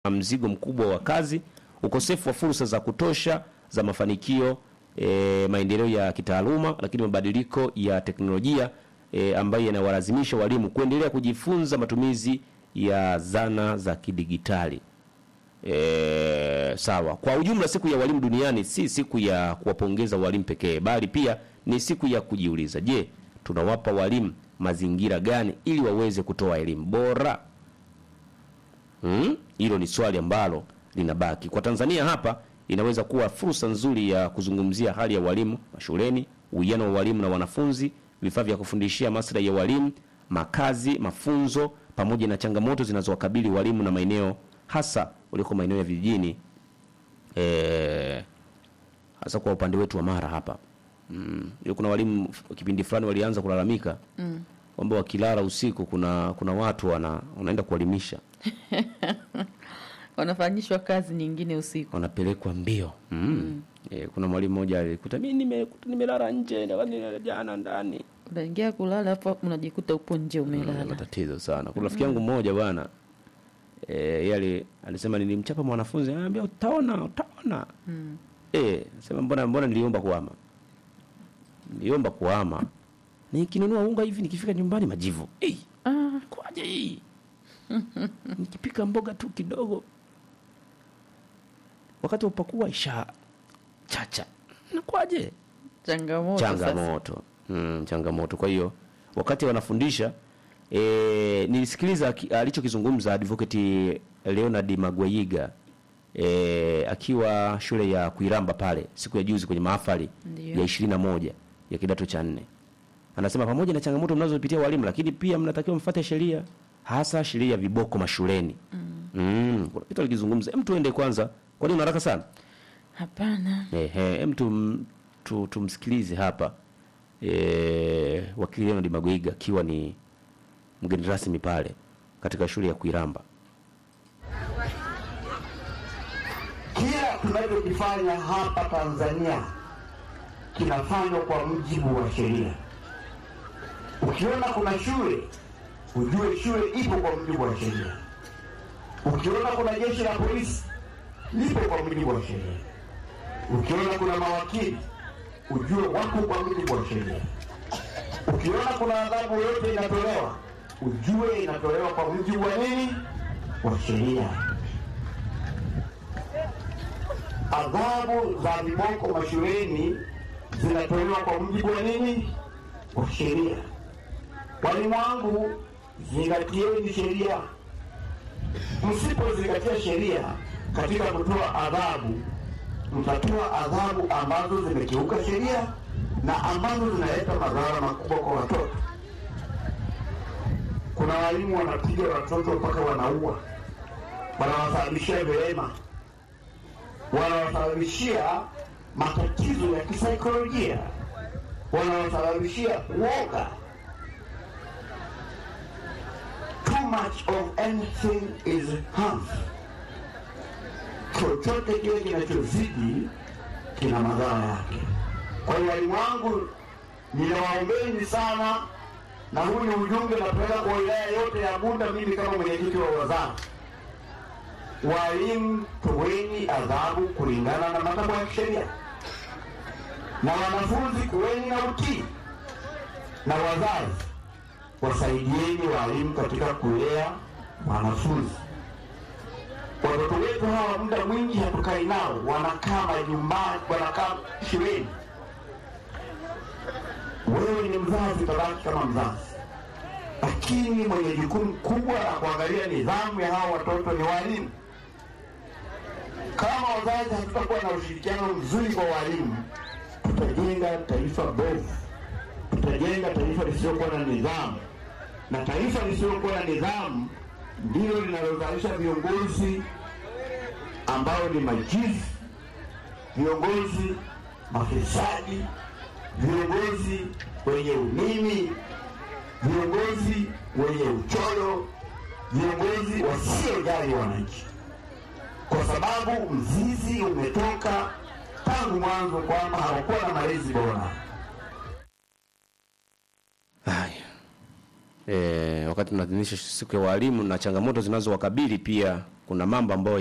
mzigo mkubwa wa kazi, ukosefu wa fursa za kutosha za mafanikio, e, maendeleo ya kitaaluma, lakini mabadiliko ya teknolojia e, ambayo yanawalazimisha walimu kuendelea kujifunza matumizi ya zana za kidigitali. E, sawa. Kwa ujumla, siku ya walimu duniani si siku ya kuwapongeza walimu pekee, bali pia ni siku ya kujiuliza, je, tunawapa walimu mazingira gani ili waweze kutoa elimu bora? Hmm? Hilo ni swali ambalo linabaki. Kwa Tanzania hapa inaweza kuwa fursa nzuri ya kuzungumzia hali ya walimu mashuleni, uwiano wa walimu na wanafunzi, vifaa vya kufundishia, maslahi ya walimu, makazi, mafunzo pamoja na changamoto zinazowakabili walimu na maeneo hasa uliko maeneo ya vijijini eh, hasa kwa upande wetu wa Mara hapa. Mm. Kuna walimu kipindi fulani walianza kulalamika Mm. kwamba wakilala usiku kuna kuna watu wana, wanaenda kuwalimisha Wanafanyishwa kazi nyingine usiku. wanapelekwa mbio mm. E, kuna mwalimu mmoja alikuta mimi nimekuta nimelala nje na jana ndani Unaingia kulala hapo unajikuta upo nje Mm, umelala. matatizo sana. Kuna rafiki yangu mmoja bwana eh, yeye ali- alisema nilimchapa mwanafunzi, anambia utaona, utaona. Mm. Eh, sema mbona mbona niliomba kuhama. Niliomba kuhama. Nikinunua unga hivi nikifika nyumbani majivu. Eh, Ah, kwaje hii? Nikipika mboga tu kidogo. Wakati wa kupakua isha chacha. Nakwaje? changamoto sasa. changamoto mm, changamoto kwa hiyo wakati wanafundisha e, nilisikiliza ki- alichokizungumza advocate Leonard Magwayiga e, akiwa shule ya Kuiramba pale siku ya juzi kwenye mahafali Ndiyo. ya ishirini na moja ya kidato cha nne anasema pamoja na changamoto mnazopitia walimu lakini pia mnatakiwa mfuate sheria hasa sheria ya viboko mashuleni mm. Mm, kuna kitu alikizungumza hem tuende kwanza kwani una haraka sana Hapana. Ehe, hem tum, tu, tumsikilize hapa e, wakili Leonard Magwiga akiwa ni mgeni rasmi pale katika shule ya Kuiramba. Kila tunachokifanya hapa Tanzania kinafanywa kwa mujibu wa sheria. Ukiona kuna shule, ujue shule ipo kwa mujibu wa sheria. Ukiona kuna jeshi la polisi, lipo kwa mujibu wa sheria. Ukiona kuna mawakili, ujue wako kwa mujibu wa sheria. Ukiona kuna adhabu yoyote inatolewa, ujue inatolewa kwa mujibu wa nini? Wa sheria. adhabu za viboko mashuleni zinatolewa kwa mujibu wa nini? Wa sheria. Walimu wangu, zingatieni sheria. Msipozingatia sheria katika kutoa adhabu, mtatoa adhabu ambazo zimekiuka sheria na ambazo zinaleta madhara makubwa kwa watoto. Kuna walimu wanapiga watoto mpaka wanaua, wanawasababishia vilema wanawasababishia matatizo ya kisaikolojia, wanawasababishia uoga. Too much of anything is harmful. Chochote kile kinachozidi kina madhara yake. Kwa hiyo walimu wangu, ninawaombeni sana, na huu ni ujumbe napeleka kwa wilaya yote ya Bunda, mimi kama mwenyekiti wa wazara walimu toweni adhabu kulingana na matakwa ya kisheria, na wanafunzi kuweni na utii, na wazazi wasaidieni walimu katika kulea wanafunzi. Watoto wetu hawa muda mwingi hatukai nao, wanakaa majumbani, wanakaa shuleni. Wewe ni mzazi, utabaki kama mzazi, lakini mwenye jukumu kubwa la kuangalia nidhamu ya hawa watoto ni walimu. Kama wazazi hatutakuwa na ushirikiano mzuri kwa walimu, tutajenga taifa bovu, tutajenga taifa lisilokuwa na nidhamu, na taifa lisilokuwa na nidhamu ndilo linalozalisha viongozi ambao ni majivu, viongozi mafisadi, viongozi wenye umimi, viongozi wenye uchoyo, viongozi wasiojali wananchi kwa sababu mzizi umetoka tangu mwanzo kwamba hawakuwa na malezi bora. Haya. E, wakati tunaadhimisha siku ya walimu na changamoto zinazowakabili pia kuna mambo ambayo